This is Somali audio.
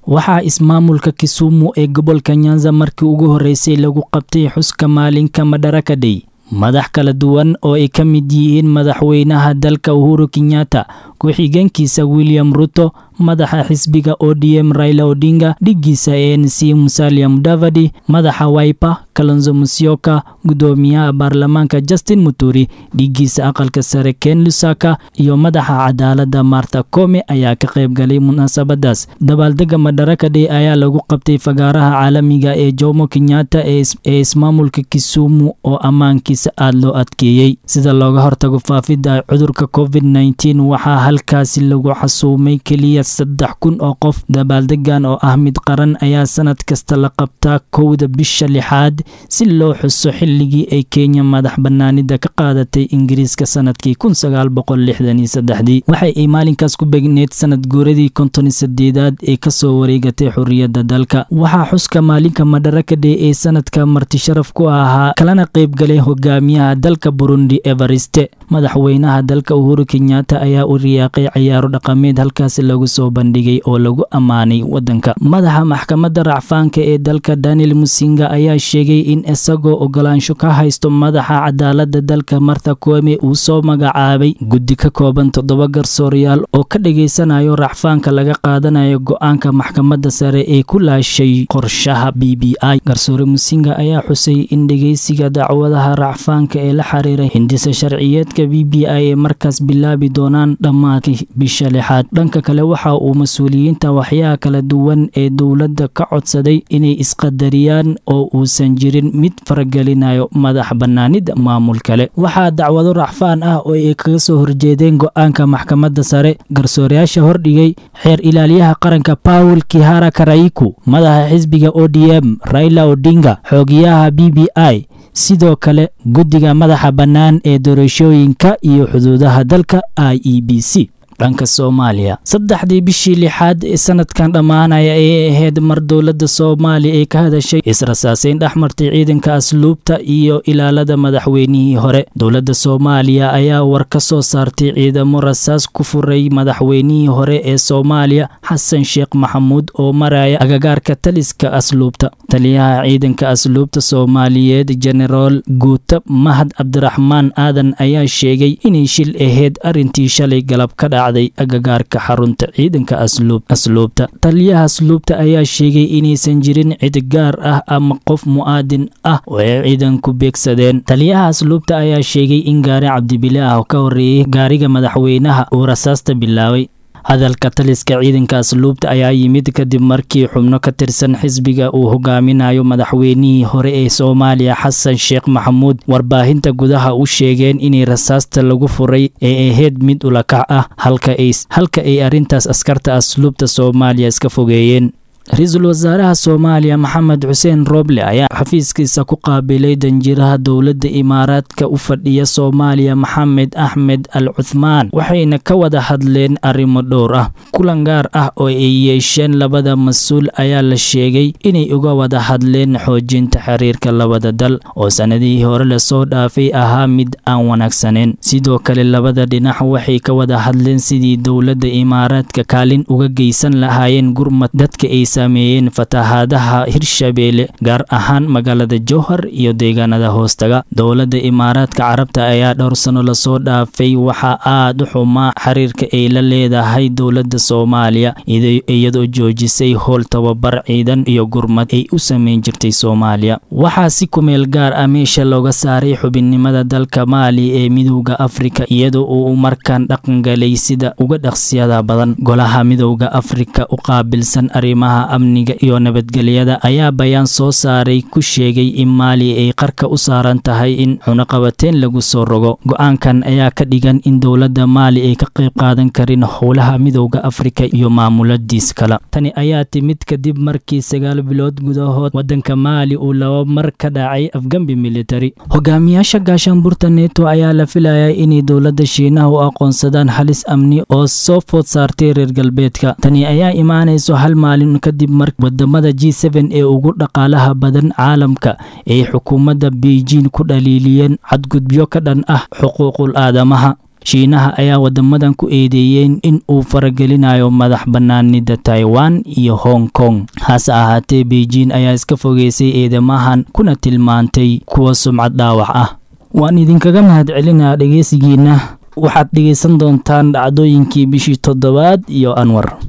waxaa ismaamulka kisumu ee gobolka nyanza markii ugu horreysay lagu qabtay xuska maalinka madaraka day madax kala duwan oo ay ka mid yihiin madaxweynaha dalka uhuru kenyatta ku-xigeenkiisa william ruto madaxa xisbiga odm raila odinga dhiggiisa a n c musalia mudavadi madaxa waipa kalonzo musyoka gudoomiyaha baarlamaanka justin muturi dhiggiisa aqalka sare ken lusaka iyo madaxa cadaaladda marta kome ayaa ka qayb galay munaasabadaas dabaaldega madaraka day ayaa lagu qabtay fagaaraha caalamiga ee jomo kenyatta ee ismaamulka kisumu oo ammaankiisa aada loo adkeeyey sida looga hortago faafidda cudurka covid nteen waxaa halkaasi lagu xasuumay keliya saddex kun oo qof dabaaldegan oo ah mid qaran ayaa sanad kasta la qabtaa kowda bisha lixaad si loo xuso xilligii ay kenya madax bannaanida ka qaadatay ingiriiska sanadkii kun sagaal boqol lixdan iyo saddexdii waxay ay maalinkaas ku begneed sanad guuradii konton sadeedaad ee kasoo wareegatay xorriyadda dalka waxaa xuska maalinka madaraka day ee sanadka martisharaf ku ahaa kalana qaybgalay hogaamiyaha dalka burundi evariste madaxweynaha dalka uhuru kenyatta ayaa u riyaaqay cayaaro dhaqameed halkaasi lagu soo bandhigay oo lagu ammaanay wadanka madaxa maxkamadda racfaanka ee dalka daniel musinga ayaa sheegay in isagoo ogolaansho ka haysto madaxa cadaaladda dalka martha koome uu soo magacaabay guddi ka kooban toddoba garsooryaal oo ka dhageysanayo racfaanka laga qaadanayo go-aanka maxkamadda sare ee ku laashay qorshaha b b i garsoore musinga ayaa xusay in dhegeysiga dacwadaha racfaanka ee la xiriira hindisa sharciyeedka b b i ee markaas bilaabi doonaan dhammaadka bisha lixaad dhanka kale waxa uu mas-uuliyiinta waxyaha kala duwan ee dowladda ka codsaday inay isqadariyaan oo uusan jirin mid faragelinayo madax bannaanida maamul kale waxaa dacwado racfaan ah oo ay kaga soo horjeedeen go-aanka maxkamadda sare garsoorayaasha hordhigay xeer ilaaliyaha qaranka paul kihara karaiku madaxa xisbiga o d m raila odinga xoogiyaha b b i sidoo kale guddiga madaxa bannaan ee doorashooyinka iyo xuduudaha dalka i e b c dhanka soomaaliya saddexdii bishii lixaad ee sanadkan dhammaanaya ayay ahayd mar dowladda soomaaliya ay ka hadashay israsaaseyn dhex martay ciidanka asluubta iyo ilaalada madaxweynihii hore dowladda soomaaliya ayaa war ka soo saartay ciidamo rasaas ku furay madaxweynihii hore ee soomaaliya xasan sheekh maxamuud oo maraya agagaarka taliska asluubta taliyaha ciidanka asluubta soomaaliyeed jenaraal guuta mahad cabdiraxmaan aadan ayaa sheegay inay shil ahayd arrintii shalay galab ka dhaca agagaarka xarunta ciidanka asluubta taliyaha asluubta ayaa sheegay inaysan jirin cid gaar ah ama qof mu'aadin ah oo ay ciidanku beegsadeen taliyaha asluubta ayaa sheegay in gaari cabdibile ah ka horreeyey gaariga madaxweynaha uu rasaasta bilaabay hadalka taliska ciidanka asluubta ayaa yimid kadib markii xubno ka tirsan xisbiga uu hogaaminayo madaxweynihii hore ee soomaaliya xasan sheekh maxamuud warbaahinta gudaha u sheegeen inay rasaasta lagu furay ee ahayd mid ulakac ah halka ay arrintaas askarta asluubta soomaaliya iska fogeeyeen ra-iisul wasaaraha soomaaliya maxamed xuseen roble ayaa xafiiskiisa ku qaabilay danjiraha dowladda imaaraadka u fadhiya soomaaliya maxamed axmed al cuthmaan waxayna ka wada hadleen arrimo dhowr ah kulan gaar ah oo ay yeesheen labada mas-uul ayaa la sheegay inay uga wada hadleen xoojinta xiriirka labada dal oo sannadihii hore lasoo dhaafay ahaa mid aan wanaagsaneyn sidoo kale labada dhinac waxay ka wada hadleen sidii dowladda imaaraadka kaalin uga geysan lahaayeen gurmad dadka ay sameeyeen fatahaadaha hirshabeelle gaar ahaan magaalada jowhar iyo deegaanada hoostaga dowladda imaaraadka carabta ayaa dhowr sano lasoo dhaafay waxaa aad u xumaa xiriirka ay la leedahay dowladda soomaaliya iyadoo joojisay howl tababar ciidan iyo gurmad ay u sameyn jirtay soomaaliya waxaa si kumeel gaar ah meesha looga saaray xubinnimada dalka maali ee midowda afrika iyadoo uu markaan dhaqangalay sida uga dhaqsiyada badan golaha midowda afrika u qaabilsan arrimaha amniga iyo nabadgelyada ayaa bayaan soo saaray ku sheegay in maali ay qarka u saaran tahay in cunaqabateen lagu soo rogo go-aankan ayaa ka dhigan in dowladda maali ay ka qayb qaadan karin howlaha midowda afrika iyo maamuladiis kale tani ayaa timid kadib markii sagaal bilood gudahood wadanka maali uu laba mar ka dhacay afgambi militari hogaamiyaasha gaashaanburta neto ayaa la filayaa inay dowladda shiinaha u aqoonsadaan halis amni oo soo food saartay reer galbeedka tani ayaa imaanayso hal maalin kadib mar wadamada g ee ugu dhaqaalaha badan caalamka ay xukuumadda beijing ku dhaliiliyeen cadgudbyo ka dhan ah xuquuqul aadamaha shiinaha ayaa wadamadan ku eedeeyeen in uu faragelinayo madax bannaanida taiwan iyo hong kong hase ahaatee beijing ayaa iska fogeysay eedamahan kuna tilmaantay kuwa sumcad dhaawac ah waan idinkaga mahad celinaa dhegeysigiina waxaad dhegaysan doontaan dhacdooyinkii bishii toddobaad iyo anwar